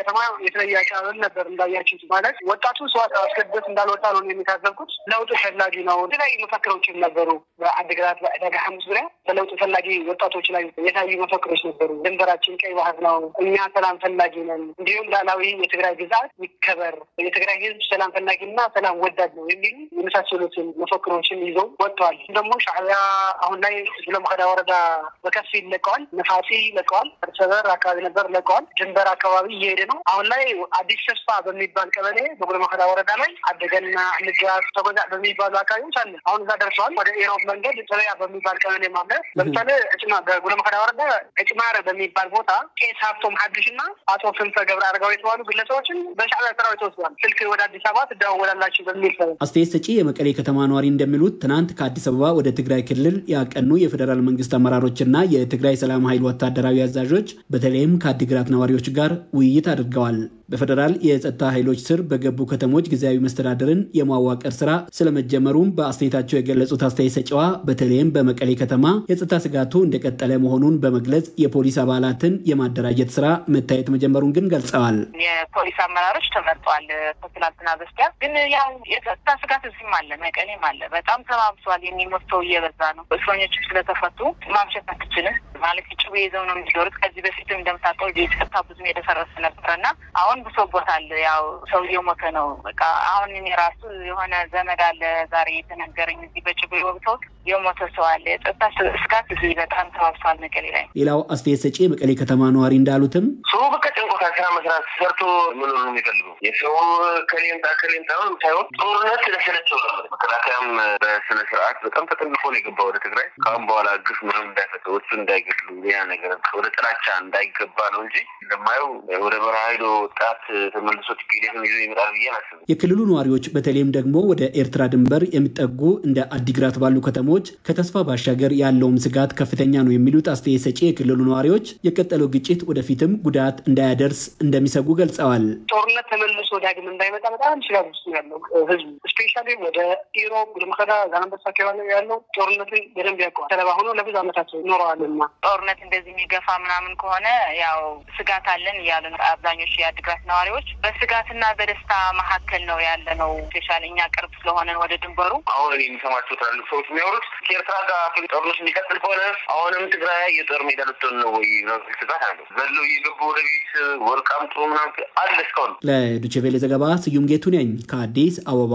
ከተማ የተለየ አቀባበል ነበር። እንዳያችሁት ማለት ወጣቱ ሰው አስገድዶት እንዳልወጣ ነው የሚታዘብኩት። ለውጡ ፈላጊ ነው። የተለያዩ መፈክሮችም ነበሩ። በአድግራት በዕዳጋ ሐሙስ ዙሪያ በለውጡ ፈላጊ ወጣቶች ላይ የታዩ መፈክሮች ነበሩ። ድንበራችን ቀይ ባህር ነው፣ እኛ ሰላም ፈላጊ ነን፣ እንዲሁም ሉዓላዊ የትግራይ ግዛት ይከበር፣ የትግራይ ህዝብ ሰላም ፈላጊና ሰላም ወዳድ ነው የሚሉ የመሳሰሉትን መፈክሮችን ይዘው ወጥተዋል። ደግሞ ሻዕቢያ አሁን ላይ ጉለምከዳ ወረዳ በከፊል ለቀዋል። ነፋሲ ለቀዋል። ሰበር አካባቢ ነበር ለቀዋል። ድንበር አካባቢ እየሄደ ነው። አሁን ላይ አዲስ ተስፋ በሚባል ቀበሌ በጉለምከዳ ወረዳ ላይ አደገና ንጋት ተጎዛ በሚባሉ አካባቢዎች አለ። አሁን እዛ ደርሰዋል። ወደ ኢሮብ መንገድ ጥበያ በሚባል ቀበሌ ማለ ለምሳሌ እጭማ በጉለምከዳ ወረዳ እጭማረ በሚባል ቦታ ቄስ ሀብቶም ሀዱሽ እና አቶ ክንፈ ገብረ አረጋዊ የተባሉ ግለሰቦችን በሻዕቢያ ሰራዊት ተወስዷል። ስልክ ወደ አዲስ አበባ ትደዋወላላችሁ በሚል አስተያየት ሰጪ የመቀሌ ከተማ ነዋሪ እንደሚሉት ትናንት ከአዲስ አበባ ወደ ትግራይ ክልል ያቀኑ የፌዴራል መንግስት አመራሮችና የትግራይ ሰላም ኃይል ወታደራዊ አዛዦች በተለይም ከአዲግራት ነዋሪዎች ጋር ውይይት አድርገዋል። በፌዴራል የጸጥታ ኃይሎች ስር በገቡ ከተሞች ጊዜያዊ መስተዳደርን የማዋቀር ስራ ስለመጀመሩም በአስተያየታቸው የገለጹት አስተያየት ሰጪዋ በተለይም በመቀሌ ከተማ የጸጥታ ስጋቱ እንደቀጠለ መሆኑን በመግለጽ የፖሊስ አባላትን የማደራጀት ስራ መታየት መጀመሩን ግን ገልጸዋል። የፖሊስ አመራሮች ተመርጠዋል ከትላንትና በስቲያ። ግን ያው የጸጥታ ስጋት እዚህም አለ፣ መቀሌም አለ። በጣም ተባብሷል። የሚሞት ሰው እየበዛ ነው። እስረኞቹ ስለተፈቱ ማምሸት አትችልም ማለት ጭቤ ይዘው ነው የሚዞሩት። ከዚህ በፊትም እንደምታውቀው የጸጥታ ብዙም የደፈረሰ ነበረና አሁን ብሶቦታል። ያው ሰው እየሞተ ነው። በቃ አሁን እኔ ራሱ የሆነ ዘመድ አለ ዛሬ የተነገረኝ እዚህ በጭቤ ወቅተው የሞተ ሰው አለ። የጸጥታ ስጋት እዚህ በጣም ተባብሷል መቀሌ ላይ። ሌላው አስተያየት ሰጪ የመቀሌ ከተማ ነዋሪ እንዳሉትም ሰው በቃ ጨንቆታል። ስራ መስራት ሰርቶ መኖር ነው የሚፈልገው። የሰው ከሌምጣ ከሌምጣ ሳይሆን ጦርነት ስለሰለቸው ነው። መከላከያም በስነ ስርዓት በጣም ተጠንቅቆ ነው የገባ ወደ ትግራይ። ከአሁን በኋላ ግፍ ምንም እንዳይፈጠር እሱ እንዳይገድሉ ያ ነገር ወደ ጥላቻ እንዳይገባ ነው እንጂ እንደማየው ወደ በረሃ ሄዶ ወጣት ተመልሶ ቲፒኤልኤፍን ይዞ ይመጣል ብዬ አላስብም። የክልሉ ነዋሪዎች በተለይም ደግሞ ወደ ኤርትራ ድንበር የሚጠጉ እንደ አዲግራት ባሉ ከተሞች ከተስፋ ባሻገር ያለውም ስጋት ከፍተኛ ነው የሚሉት አስተያየት ሰጪ የክልሉ ነዋሪዎች የቀጠለው ግጭት ወደፊትም ጉዳት እንዳያደርስ እንደሚሰጉ ገልጸዋል። ጦርነት ተመልሶ ዳግም እንዳይመጣ በጣም ስጋት ውስጥ ያለው ህዝቡ ስፔሻሊ ወደ ኢሮብ ጉልምከዳ ዛላንበሳ አካባቢ ያለው ጦርነትን በደንብ ያውቀዋል። ሰለባ ሆኖ ለብዙ ዓመታት ኖረዋልና ጦርነት እንደዚህ የሚገፋ ምናምን ከሆነ ያው ስጋት አለን እያሉ ነው አብዛኞቹ የአዲግራት ነዋሪዎች። በስጋትና በደስታ መካከል ነው ያለ ነው። ስፔሻሊ እኛ ቅርብ ስለሆነ ወደ ድንበሩ አሁን እኔ የሚሰማቸው ትላልቅ ሰዎች የሚያወሩት ከኤርትራ ጋር ጦርነቱ የሚቀጥል ከሆነ አሁንም ትግራይ የጦር ሜዳ ልትሆን ነው ወይ ስጋት አለ። ዘሎ እየገቡ ወደ ቤት ወርቃም ጥሩ ምናምን አለ እስካሁን። ለዶቼ ቬለ ዘገባ ስዩም ጌቱ ነኝ ከአዲስ አበባ።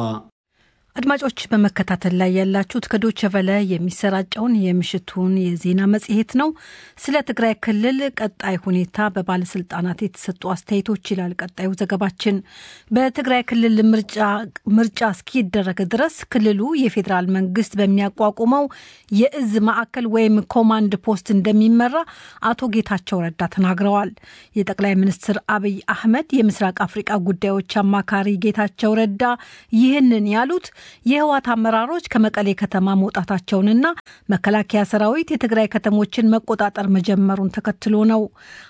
አድማጮች በመከታተል ላይ ያላችሁት ከዶቸ ቨለ የሚሰራጨውን የምሽቱን የዜና መጽሔት ነው። ስለ ትግራይ ክልል ቀጣይ ሁኔታ በባለስልጣናት የተሰጡ አስተያየቶች ይላል ቀጣዩ ዘገባችን። በትግራይ ክልል ምርጫ እስኪደረግ ድረስ ክልሉ የፌዴራል መንግስት በሚያቋቁመው የእዝ ማዕከል ወይም ኮማንድ ፖስት እንደሚመራ አቶ ጌታቸው ረዳ ተናግረዋል። የጠቅላይ ሚኒስትር አብይ አህመድ የምስራቅ አፍሪቃ ጉዳዮች አማካሪ ጌታቸው ረዳ ይህንን ያሉት የህወሓት አመራሮች ከመቀሌ ከተማ መውጣታቸውንና መከላከያ ሰራዊት የትግራይ ከተሞችን መቆጣጠር መጀመሩን ተከትሎ ነው።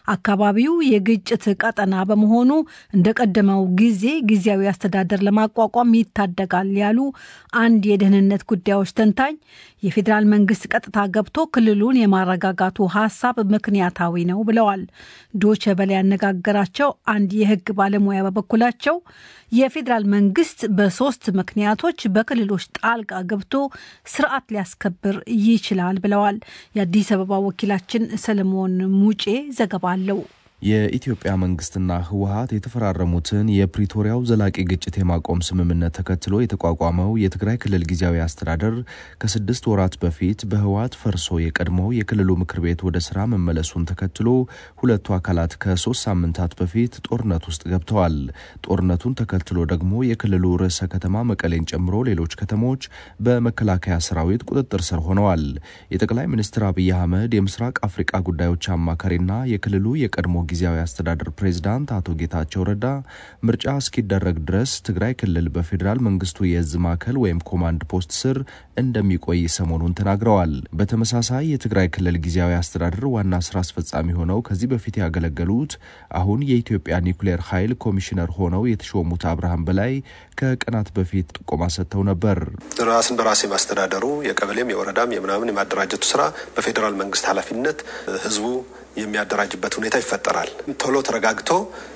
አካባቢው የግጭት ቀጠና በመሆኑ እንደቀደመው ጊዜ ጊዜያዊ አስተዳደር ለማቋቋም ይታደጋል ያሉ አንድ የደህንነት ጉዳዮች ተንታኝ የፌዴራል መንግስት ቀጥታ ገብቶ ክልሉን የማረጋጋቱ ሀሳብ ምክንያታዊ ነው ብለዋል። ዶቸ በላይ ያነጋገራቸው አንድ የህግ ባለሙያ በበኩላቸው የፌዴራል መንግስት በሶስት ምክንያቶች በክልሎች ጣልቃ ገብቶ ስርዓት ሊያስከብር ይችላል ብለዋል። የአዲስ አበባ ወኪላችን ሰለሞን ሙጬ ዘገባ አለው። የኢትዮጵያ መንግስትና ህወሀት የተፈራረሙትን የፕሪቶሪያው ዘላቂ ግጭት የማቆም ስምምነት ተከትሎ የተቋቋመው የትግራይ ክልል ጊዜያዊ አስተዳደር ከስድስት ወራት በፊት በህወሀት ፈርሶ የቀድሞው የክልሉ ምክር ቤት ወደ ስራ መመለሱን ተከትሎ ሁለቱ አካላት ከሶስት ሳምንታት በፊት ጦርነት ውስጥ ገብተዋል። ጦርነቱን ተከትሎ ደግሞ የክልሉ ርዕሰ ከተማ መቀሌን ጨምሮ ሌሎች ከተሞች በመከላከያ ሰራዊት ቁጥጥር ስር ሆነዋል። የጠቅላይ ሚኒስትር አብይ አህመድ የምስራቅ አፍሪቃ ጉዳዮች አማካሪና የክልሉ የቀድሞ ጊዜያዊ አስተዳደር ፕሬዝዳንት አቶ ጌታቸው ረዳ ምርጫ እስኪደረግ ድረስ ትግራይ ክልል በፌዴራል መንግስቱ የእዝ ማዕከል ወይም ኮማንድ ፖስት ስር እንደሚቆይ ሰሞኑን ተናግረዋል። በተመሳሳይ የትግራይ ክልል ጊዜያዊ አስተዳደር ዋና ስራ አስፈጻሚ ሆነው ከዚህ በፊት ያገለገሉት አሁን የኢትዮጵያ ኒውክሌር ኃይል ኮሚሽነር ሆነው የተሾሙት አብርሃም በላይ ከቀናት በፊት ጥቆማ ሰጥተው ነበር። ራስን በራስ የማስተዳደሩ የቀበሌም የወረዳም የምናምን የማደራጀቱ ስራ በፌዴራል መንግስት ኃላፊነት ህዝቡ የሚያደራጅበት ሁኔታ ይፈጠራል። ይኖራል። ቶሎ ተረጋግቶ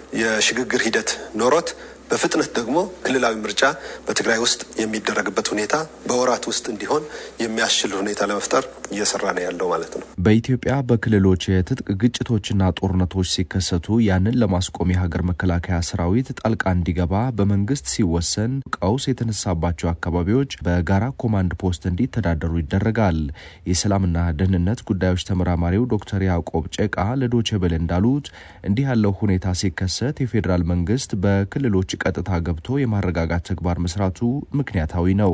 የሽግግር ሂደት ኖሮት በፍጥነት ደግሞ ክልላዊ ምርጫ በትግራይ ውስጥ የሚደረግበት ሁኔታ በወራት ውስጥ እንዲሆን የሚያስችል ሁኔታ ለመፍጠር እየሰራ ነው ያለው ማለት ነው። በኢትዮጵያ በክልሎች የትጥቅ ግጭቶችና ጦርነቶች ሲከሰቱ ያንን ለማስቆም የሀገር መከላከያ ሰራዊት ጣልቃ እንዲገባ በመንግስት ሲወሰን ቀውስ የተነሳባቸው አካባቢዎች በጋራ ኮማንድ ፖስት እንዲተዳደሩ ይደረጋል። የሰላምና ደህንነት ጉዳዮች ተመራማሪው ዶክተር ያዕቆብ ጨቃ ለዶቼ ቬለ እንዳሉት እንዲህ ያለው ሁኔታ ሲከሰት የፌዴራል መንግስት በክልሎች ቀጥታ ገብቶ የማረጋጋት ተግባር መስራቱ ምክንያታዊ ነው።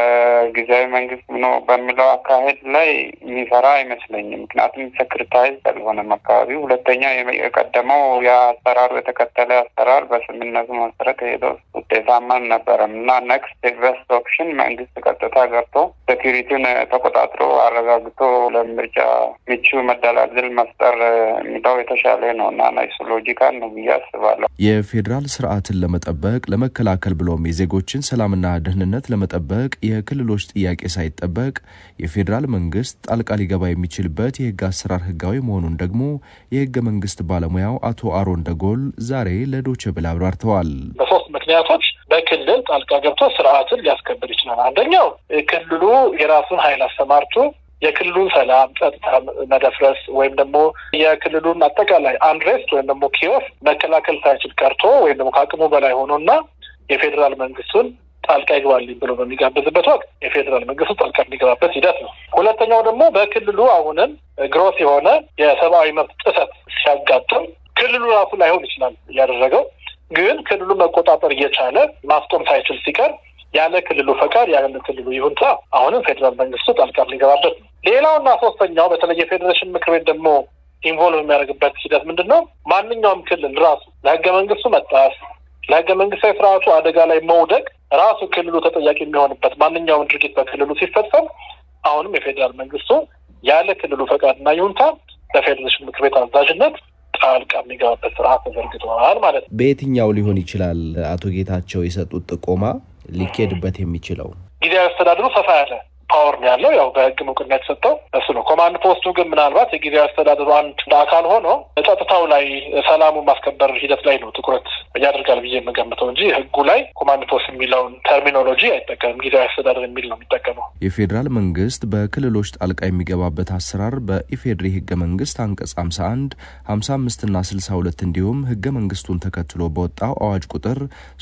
በጊዜያዊ መንግስት ነው በሚለው አካሄድ ላይ የሚሰራ አይመስለኝም። ምክንያቱም ሰክሪታይዝ አልሆነም አካባቢው። ሁለተኛ የቀደመው የአሰራሩ የተከተለ አሰራር በስምነቱ መሰረት ሄደው ውጤታማ አልነበረም እና ነክስት ቤስት ኦፕሽን መንግስት ቀጥታ ገብቶ ሴኪሪቲውን ተቆጣጥሮ አረጋግቶ ለምርጫ ምቹ መደላድል መፍጠር የሚለው የተሻለ ነው እና ናይሱ ሎጂካል ነው ብዬ አስባለሁ። የፌዴራል ስርዓትን ለመጠበቅ ለመከላከል ብሎም የዜጎችን ሰላምና ደህንነት ለመጠበቅ የክልሎች ጥያቄ ሳይጠበቅ የፌዴራል መንግስት ጣልቃ ሊገባ የሚችልበት የህግ አሰራር ህጋዊ መሆኑን ደግሞ የህገ መንግስት ባለሙያው አቶ አሮን ደጎል ዛሬ ለዶቼ ቬለ አብራርተዋል። በሶስት ምክንያቶች በክልል ጣልቃ ገብቶ ስርዓትን ሊያስከብር ይችላል። አንደኛው ክልሉ የራሱን ኃይል አሰማርቶ የክልሉን ሰላም ጸጥታ መደፍረስ ወይም ደግሞ የክልሉን አጠቃላይ አንድሬስት ወይም ደግሞ ኪዮስ መከላከል ሳይችል ቀርቶ ወይም ደግሞ ከአቅሙ በላይ ሆኖና የፌዴራል መንግስቱን ጣልቃ ይግባልኝ ብሎ በሚጋብዝበት ወቅት የፌዴራል መንግስቱ ጣልቃ የሚገባበት ሂደት ነው። ሁለተኛው ደግሞ በክልሉ አሁንም ግሮስ የሆነ የሰብአዊ መብት ጥሰት ሲያጋጥም ክልሉ ራሱ ላይሆን ይችላል እያደረገው ግን ክልሉ መቆጣጠር እየቻለ ማስቆም ሳይችል ሲቀር ያለ ክልሉ ፈቃድ ያለ ክልሉ ይሁንታ አሁንም ፌዴራል መንግስቱ ጣልቃ የሚገባበት ነው። ሌላውና ሶስተኛው በተለይ የፌዴሬሽን ምክር ቤት ደግሞ ኢንቮልቭ የሚያደርግበት ሂደት ምንድን ነው? ማንኛውም ክልል ራሱ ለህገ መንግስቱ መጣስ ለህገ መንግስታዊ ስርዓቱ አደጋ ላይ መውደቅ ራሱ ክልሉ ተጠያቂ የሚሆንበት ማንኛውም ድርጊት በክልሉ ሲፈጸም አሁንም የፌዴራል መንግስቱ ያለ ክልሉ ፈቃድና ይሁንታ በፌዴሬሽን ምክር ቤት አዛዥነት ጣልቃ የሚገባበት ስርዓት ተዘርግተዋል ማለት ነው። በየትኛው ሊሆን ይችላል አቶ ጌታቸው የሰጡት ጥቆማ ሊኬድበት የሚችለው? ጊዜያዊ አስተዳደሩ ሰፋ ያለ ፓወር ነው ያለው። ያው በህግ እውቅና የተሰጠው እሱ ነው። ኮማንድ ፖስቱ ግን ምናልባት የጊዜያዊ አስተዳደሩ አንድ አካል ሆኖ ጸጥታው ላይ ሰላሙ ማስከበር ሂደት ላይ ነው ትኩረት ያደርጋል ብዬ የምገምተው እንጂ ህጉ ላይ ኮማንድ ፖስት የሚለውን ተርሚኖሎጂ አይጠቀምም። ጊዜያዊ አስተዳደር የሚል ነው የሚጠቀመው። የፌዴራል መንግስት በክልሎች ጣልቃ የሚገባበት አሰራር በኢፌድሪ ህገ መንግስት አንቀጽ 51፣ 55 እና 62 እንዲሁም ህገ መንግስቱን ተከትሎ በወጣው አዋጅ ቁጥር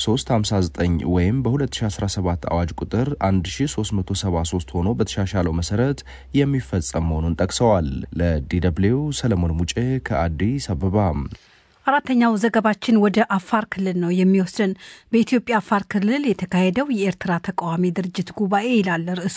359 ወይም በ2017 አዋጅ ቁጥር 1373 ሆኖ በተሻሻለው መሰረት የሚፈጸም መሆኑን ጠቅሰዋል። ለዲደብሊው ሰለሞን ሙጬ ከአዲስ አበባ። አራተኛው ዘገባችን ወደ አፋር ክልል ነው የሚወስድን። በኢትዮጵያ አፋር ክልል የተካሄደው የኤርትራ ተቃዋሚ ድርጅት ጉባኤ ይላል ርዕሱ።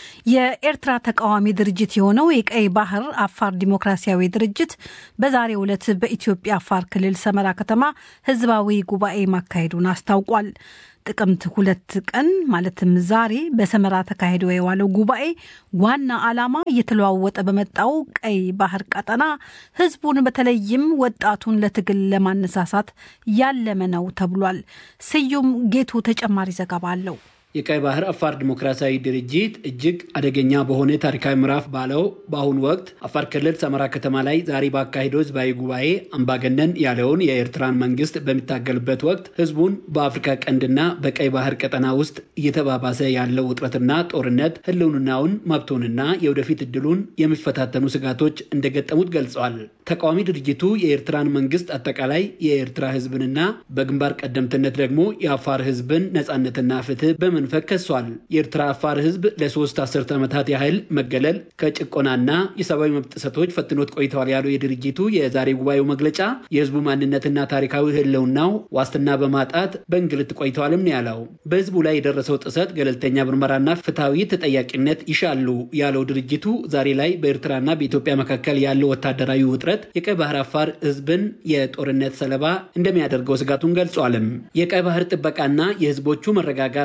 የኤርትራ ተቃዋሚ ድርጅት የሆነው የቀይ ባህር አፋር ዲሞክራሲያዊ ድርጅት በዛሬው ዕለት በኢትዮጵያ አፋር ክልል ሰመራ ከተማ ህዝባዊ ጉባኤ ማካሄዱን አስታውቋል። ጥቅምት ሁለት ቀን ማለትም ዛሬ በሰመራ ተካሂዶ የዋለው ጉባኤ ዋና ዓላማ እየተለዋወጠ በመጣው ቀይ ባህር ቀጠና ህዝቡን በተለይም ወጣቱን ለትግል ለማነሳሳት ያለመ ነው ተብሏል። ስዩም ጌቱ ተጨማሪ ዘገባ አለው። የቀይ ባህር አፋር ዲሞክራሲያዊ ድርጅት እጅግ አደገኛ በሆነ ታሪካዊ ምዕራፍ ባለው በአሁኑ ወቅት አፋር ክልል ሰመራ ከተማ ላይ ዛሬ ባካሄደው ህዝባዊ ጉባኤ አምባገነን ያለውን የኤርትራን መንግስት በሚታገልበት ወቅት ህዝቡን በአፍሪካ ቀንድና በቀይ ባህር ቀጠና ውስጥ እየተባባሰ ያለው ውጥረትና ጦርነት ህልውናውን፣ መብቱንና የወደፊት እድሉን የሚፈታተኑ ስጋቶች እንደገጠሙት ገልጸዋል። ተቃዋሚ ድርጅቱ የኤርትራን መንግስት አጠቃላይ የኤርትራ ህዝብንና በግንባር ቀደምትነት ደግሞ የአፋር ህዝብን ነጻነትና ፍትህ በመንፈግ ከሷል። የኤርትራ አፋር ህዝብ ለሶስት አስርተ ዓመታት ያህል መገለል ከጭቆናና የሰብአዊ መብት ጥሰቶች ፈትኖት ቆይተዋል ያለው የድርጅቱ የዛሬ ጉባኤው መግለጫ የህዝቡ ማንነትና ታሪካዊ ህልውናው ዋስትና በማጣት በእንግልት ቆይተዋልም ነው ያለው። በህዝቡ ላይ የደረሰው ጥሰት ገለልተኛ ምርመራና ፍትሐዊ ተጠያቂነት ይሻሉ ያለው ድርጅቱ ዛሬ ላይ በኤርትራና በኢትዮጵያ መካከል ያለው ወታደራዊ ውጥረት የቀይ ባህር አፋር ህዝብን የጦርነት ሰለባ እንደሚያደርገው ስጋቱን ገልጿልም። የቀይ ባህር ጥበቃና የህዝቦቹ መረጋጋት በአምባ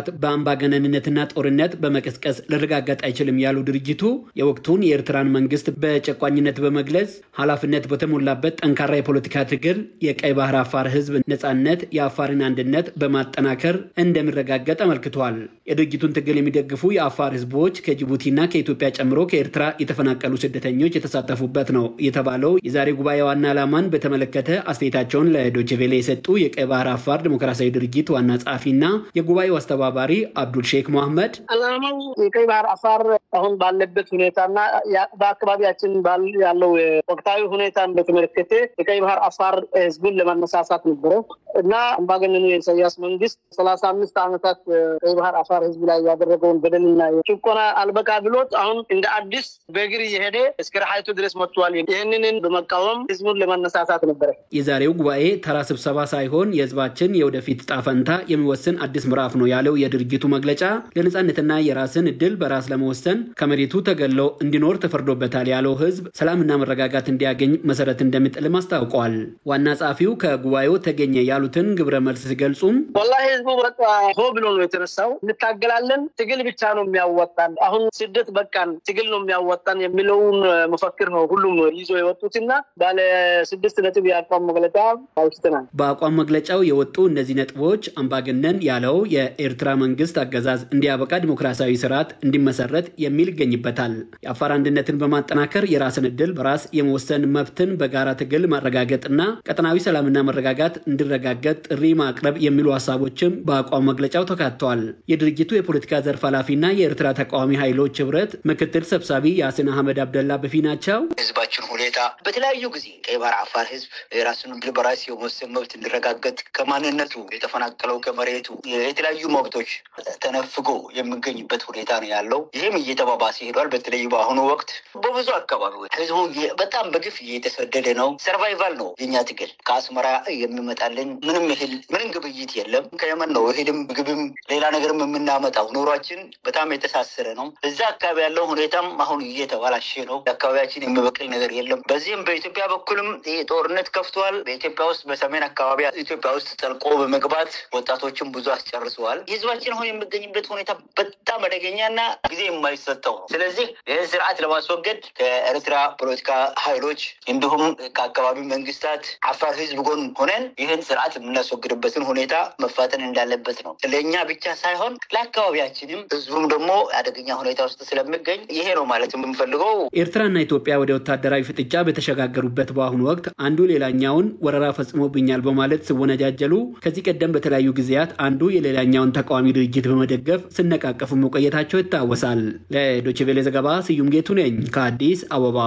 አምባገነንነትና ጦርነት በመቀስቀስ ሊረጋገጥ አይችልም ያሉ ድርጅቱ የወቅቱን የኤርትራን መንግስት በጨቋኝነት በመግለጽ ኃላፊነት በተሞላበት ጠንካራ የፖለቲካ ትግል የቀይ ባህር አፋር ህዝብ ነጻነት፣ የአፋርን አንድነት በማጠናከር እንደሚረጋገጥ አመልክቷል። የድርጅቱን ትግል የሚደግፉ የአፋር ህዝቦች ከጅቡቲና ከኢትዮጵያ ጨምሮ ከኤርትራ የተፈናቀሉ ስደተኞች የተሳተፉበት ነው የተባለው የዛሬ ጉባኤ ዋና ዓላማን በተመለከተ አስተያየታቸውን ለዶችቬሌ የሰጡ የቀይ ባህር አፋር ዲሞክራሲያዊ ድርጅት ዋና ጸሐፊና የጉባኤው አስተባባሪ አብዱል ሼክ መሐመድ ዓላማው የቀይ ባህር አፋር አሁን ባለበት ሁኔታና በአካባቢያችን ያለው ወቅታዊ ሁኔታን በተመለከተ የቀይ ባህር አፋር ህዝብን ለማነሳሳት ነበረ እና አምባገነኑ የኢሳያስ መንግስት ሰላሳ አምስት ዓመታት ቀይ ባህር አፋር ህዝብ ላይ ያደረገውን በደልና ጭቆና አልበቃ ብሎት አሁን እንደ አዲስ በእግር እየሄደ እስከ ረሃይቱ ድረስ መጥቷል። ይህንን በመቃወም ህዝቡን ለማነሳሳት ነበረ። የዛሬው ጉባኤ ተራ ስብሰባ ሳይሆን የህዝባችን የወደፊት ዕጣ ፈንታ የሚወስን አዲስ ምዕራፍ ነው ያለው የድርጅቱ መግለጫ ለነጻነትና የራስን እድል በራስ ለመወሰን ከመሬቱ ተገሎ እንዲኖር ተፈርዶበታል ያለው ህዝብ ሰላምና መረጋጋት እንዲያገኝ መሰረት እንደሚጥልም አስታውቋል። ዋና ጸሐፊው ከጉባኤው ተገኘ ያሉትን ግብረ መልስ ሲገልጹም ወላሂ ህዝቡ በቃ ሆ ብሎ ነው የተነሳው። እንታገላለን፣ ትግል ብቻ ነው የሚያወጣን፣ አሁን ስደት በቃን፣ ትግል ነው የሚያወጣን የሚለውን መፈክር ነው ሁሉም ይዞ የወጡትና ባለ ስድስት ነጥብ የአቋም መግለጫ አውስተናል። በአቋም መግለጫው የወጡ እነዚህ ነጥቦች አምባገነን ያለው የኤርትራ መንግስት አገዛዝ እንዲያበቃ ዲሞክራሲያዊ ስርዓት እንዲመሰረት የሚል ይገኝበታል። የአፋር አንድነትን በማጠናከር የራስን እድል በራስ የመወሰን መብትን በጋራ ትግል ማረጋገጥና ቀጠናዊ ሰላምና መረጋጋት እንዲረጋገጥ ጥሪ ማቅረብ የሚሉ ሀሳቦችም በአቋም መግለጫው ተካተዋል። የድርጅቱ የፖለቲካ ዘርፍ ኃላፊና የኤርትራ ተቃዋሚ ኃይሎች ህብረት ምክትል ሰብሳቢ ያሲን አህመድ አብደላ በፊ ናቸው። ህዝባችን ሁኔታ በተለያዩ ጊዜ ቀይ ባህር አፋር ህዝብ የራሱን እድል በራስ የመወሰን መብት እንዲረጋገጥ ከማንነቱ የተፈናቀለው ከመሬቱ የተለያዩ መብቶች ተነፍጎ የሚገኝበት ሁኔታ ነው ያለው። ይህም እየተባባሰ ሄዷል። በተለይ በአሁኑ ወቅት በብዙ አካባቢዎች ህዝቡ በጣም በግፍ እየተሰደደ ነው። ሰርቫይቫል ነው የኛ ትግል። ከአስመራ የሚመጣልን ምንም እህል ምንም ግብይት የለም። ከየመን ነው እህልም ምግብም ሌላ ነገርም የምናመጣው። ኑሯችን በጣም የተሳሰረ ነው። እዛ አካባቢ ያለው ሁኔታም አሁን እየተባላሸ ነው። አካባቢያችን የሚበቅል ነገር የለም። በዚህም በኢትዮጵያ በኩልም ይህ ጦርነት ከፍቷል። በኢትዮጵያ ውስጥ በሰሜን አካባቢ ኢትዮጵያ ውስጥ ጠልቆ በመግባት ወጣቶችን ብዙ አስጨርሰዋል። ህዝባችን አሁን የሚገኝበት ሁኔታ በጣም አደገኛና ጊዜ የማይሰጠው ነው። ስለዚህ ይህን ስርዓት ለማስወገድ ከኤርትራ ፖለቲካ ኃይሎች እንዲሁም ከአካባቢ መንግስታት አፋር ህዝብ ጎን ሆነን ይህን ስርዓት የምናስወግድበትን ሁኔታ መፋጠን እንዳለበት ነው። ለእኛ ብቻ ሳይሆን ለአካባቢያችንም ህዝቡም ደግሞ አደገኛ ሁኔታ ውስጥ ስለሚገኝ ይሄ ነው ማለት የምንፈልገው። ኤርትራና ኢትዮጵያ ወደ ወታደራዊ ፍጥጫ በተሸጋገሩበት በአሁኑ ወቅት አንዱ ሌላኛውን ወረራ ፈጽሞብኛል በማለት ሲወነጃጀሉ ከዚህ ቀደም በተለያዩ ጊዜያት አንዱ የሌላኛውን ተቃዋሚ ድርጅት በመደገፍ ሲነቃቀፉ መቆየታቸው ይታወሳል። ለዶይቼ ቬለ ዘገባ ስዩም ጌቱ ነኝ ከአዲስ አበባ።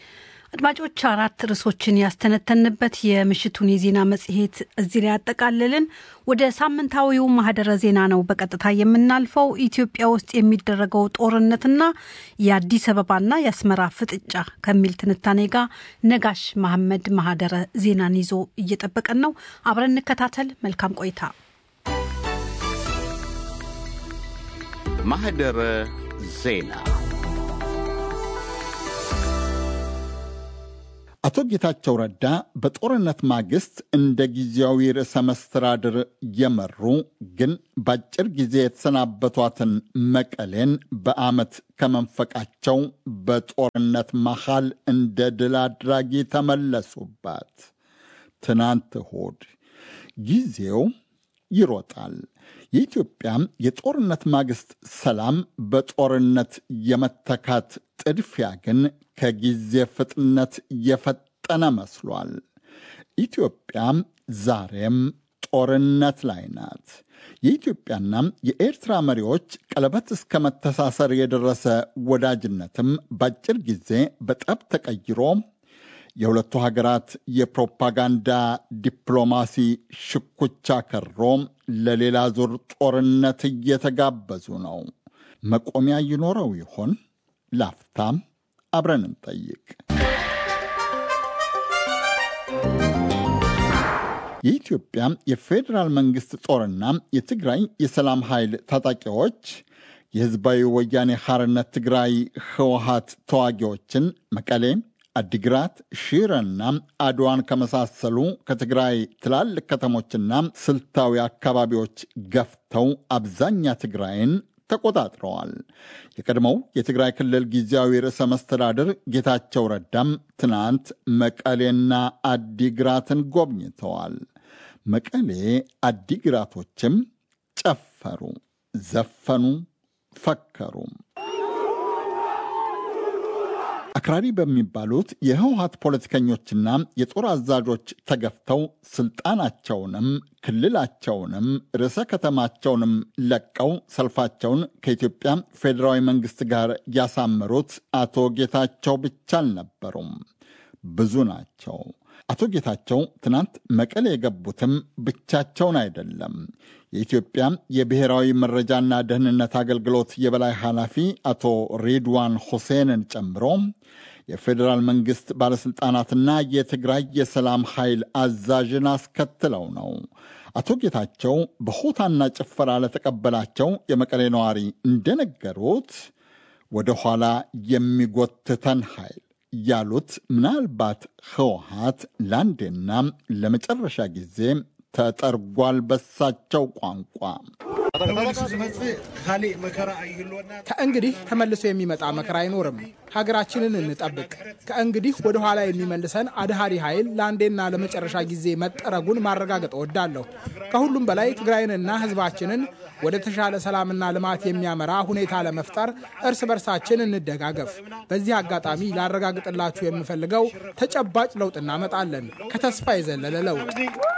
አድማጮች አራት ርዕሶችን ያስተነተንበት የምሽቱን የዜና መጽሔት እዚህ ላይ ያጠቃልልን። ወደ ሳምንታዊው ማህደረ ዜና ነው በቀጥታ የምናልፈው። ኢትዮጵያ ውስጥ የሚደረገው ጦርነትና የአዲስ አበባና የአስመራ ፍጥጫ ከሚል ትንታኔ ጋር ነጋሽ መሐመድ ማህደረ ዜናን ይዞ እየጠበቀን ነው። አብረን እንከታተል። መልካም ቆይታ። ማህደረ ዜና አቶ ጌታቸው ረዳ በጦርነት ማግስት እንደ ጊዜያዊ ርዕሰ መስተዳድር የመሩ ግን በአጭር ጊዜ የተሰናበቷትን መቀሌን በዓመት ከመንፈቃቸው በጦርነት መሃል እንደ ድል አድራጊ ተመለሱባት። ትናንት እሁድ ጊዜው ይሮጣል። የኢትዮጵያ የጦርነት ማግስት ሰላም በጦርነት የመተካት ጥድፊያ ግን ከጊዜ ፍጥነት የፈጠነ መስሏል። ኢትዮጵያ ዛሬም ጦርነት ላይ ናት። የኢትዮጵያና የኤርትራ መሪዎች ቀለበት እስከ መተሳሰር የደረሰ ወዳጅነትም በአጭር ጊዜ በጠብ ተቀይሮ የሁለቱ ሀገራት የፕሮፓጋንዳ ዲፕሎማሲ ሽኩቻ ከሮ ለሌላ ዙር ጦርነት እየተጋበዙ ነው። መቆሚያ ይኖረው ይሆን? ላፍታም አብረን እንጠይቅ። የኢትዮጵያ የፌዴራል መንግሥት ጦርና የትግራይ የሰላም ኃይል ታጣቂዎች የሕዝባዊ ወያኔ ሐርነት ትግራይ ህወሀት ተዋጊዎችን መቀሌ፣ አዲግራት፣ ሺረና አድዋን ከመሳሰሉ ከትግራይ ትላልቅ ከተሞችና ስልታዊ አካባቢዎች ገፍተው አብዛኛ ትግራይን ተቆጣጥረዋል። የቀድሞው የትግራይ ክልል ጊዜያዊ ርዕሰ መስተዳድር ጌታቸው ረዳም ትናንት መቀሌና አዲግራትን ጎብኝተዋል። መቀሌ አዲግራቶችም ጨፈሩ፣ ዘፈኑ፣ ፈከሩ። አክራሪ በሚባሉት የህወሀት ፖለቲከኞችና የጦር አዛዦች ተገፍተው ስልጣናቸውንም ክልላቸውንም ርዕሰ ከተማቸውንም ለቀው ሰልፋቸውን ከኢትዮጵያ ፌዴራዊ መንግስት ጋር ያሳመሩት አቶ ጌታቸው ብቻ አልነበሩም። ብዙ ናቸው። አቶ ጌታቸው ትናንት መቀሌ የገቡትም ብቻቸውን አይደለም። የኢትዮጵያ የብሔራዊ መረጃና ደህንነት አገልግሎት የበላይ ኃላፊ አቶ ሬድዋን ሁሴንን ጨምሮ የፌዴራል መንግስት ባለሥልጣናትና የትግራይ የሰላም ኃይል አዛዥን አስከትለው ነው። አቶ ጌታቸው በሆታና ጭፈራ ለተቀበላቸው የመቀሌ ነዋሪ እንደነገሩት ወደ ኋላ የሚጎትተን ኃይል ያሉት ምናልባት ህወሀት ለአንዴና ለመጨረሻ ጊዜ ተጠርጓል በሳቸው ቋንቋ። ከእንግዲህ ተመልሶ የሚመጣ መከራ አይኖርም። ሀገራችንን እንጠብቅ። ከእንግዲህ ወደ ኋላ የሚመልሰን አድሃሪ ኃይል ለአንዴና ለመጨረሻ ጊዜ መጠረጉን ማረጋገጥ እወዳለሁ። ከሁሉም በላይ ትግራይንና ህዝባችንን ወደ ተሻለ ሰላምና ልማት የሚያመራ ሁኔታ ለመፍጠር እርስ በርሳችን እንደጋገፍ። በዚህ አጋጣሚ ላረጋግጥላችሁ የምፈልገው ተጨባጭ ለውጥ እናመጣለን፣ ከተስፋ የዘለለ ለውጥ።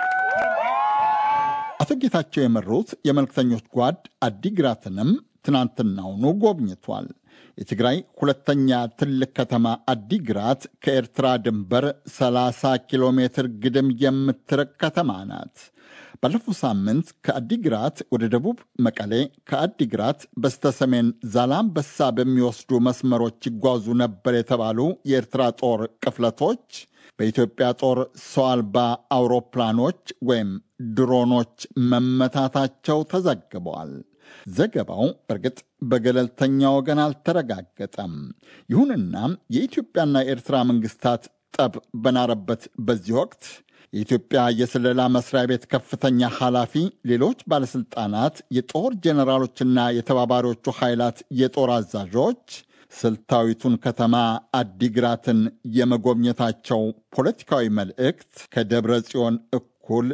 አቶ ጌታቸው የመሩት የመልክተኞች ጓድ አዲግራትንም ትናንትናውኑ ጎብኝቷል። የትግራይ ሁለተኛ ትልቅ ከተማ አዲግራት ከኤርትራ ድንበር 30 ኪሎ ሜትር ግድም የምትርቅ ከተማ ናት። ባለፈው ሳምንት ከአዲግራት ወደ ደቡብ መቀሌ፣ ከአዲግራት በስተሰሜን ዛላምበሳ በሚወስዱ መስመሮች ይጓዙ ነበር የተባሉ የኤርትራ ጦር ቅፍለቶች በኢትዮጵያ ጦር ሰው አልባ አውሮፕላኖች ወይም ድሮኖች መመታታቸው ተዘግበዋል። ዘገባው በእርግጥ በገለልተኛ ወገን አልተረጋገጠም። ይሁንና የኢትዮጵያና የኤርትራ መንግስታት ጠብ በናረበት በዚህ ወቅት የኢትዮጵያ የስለላ መስሪያ ቤት ከፍተኛ ኃላፊ፣ ሌሎች ባለሥልጣናት፣ የጦር ጄኔራሎችና የተባባሪዎቹ ኃይላት የጦር አዛዦች ስልታዊቱን ከተማ አዲግራትን የመጎብኘታቸው ፖለቲካዊ መልእክት ከደብረ ጽዮን እኩል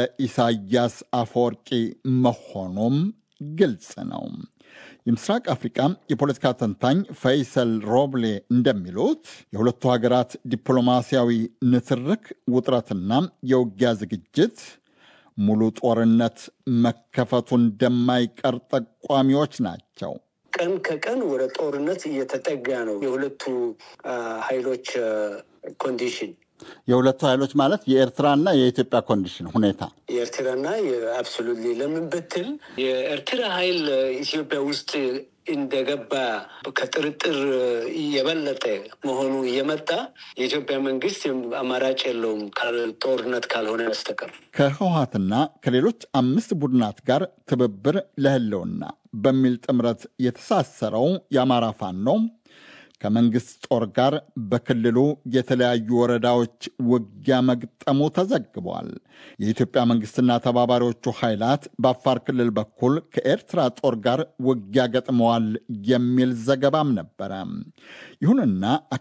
ለኢሳያስ አፈወርቂ መሆኑም ግልጽ ነው። የምስራቅ አፍሪቃ የፖለቲካ ተንታኝ ፈይሰል ሮብሌ እንደሚሉት የሁለቱ ሀገራት ዲፕሎማሲያዊ ንትርክ ውጥረትና የውጊያ ዝግጅት ሙሉ ጦርነት መከፈቱ እንደማይቀር ጠቋሚዎች ናቸው። ቀን ከቀን ወደ ጦርነት እየተጠጋ ነው። የሁለቱ ኃይሎች ኮንዲሽን የሁለቱ ኃይሎች ማለት የኤርትራና የኢትዮጵያ ኮንዲሽን ሁኔታ የኤርትራና አብሶሉትሊ ለምን ብትል የኤርትራ ኃይል ኢትዮጵያ ውስጥ እንደገባ ከጥርጥር የበለጠ መሆኑ እየመጣ የኢትዮጵያ መንግስት አማራጭ የለውም ጦርነት ካልሆነ በስተቀር ከህወሀትና ከሌሎች አምስት ቡድናት ጋር ትብብር ለህልውና በሚል ጥምረት የተሳሰረው የአማራ ፋኖ ከመንግስት ጦር ጋር በክልሉ የተለያዩ ወረዳዎች ውጊያ መግጠሙ ተዘግቧል። የኢትዮጵያ መንግስትና ተባባሪዎቹ ኃይላት በአፋር ክልል በኩል ከኤርትራ ጦር ጋር ውጊያ ገጥመዋል የሚል ዘገባም ነበረ። ይሁንና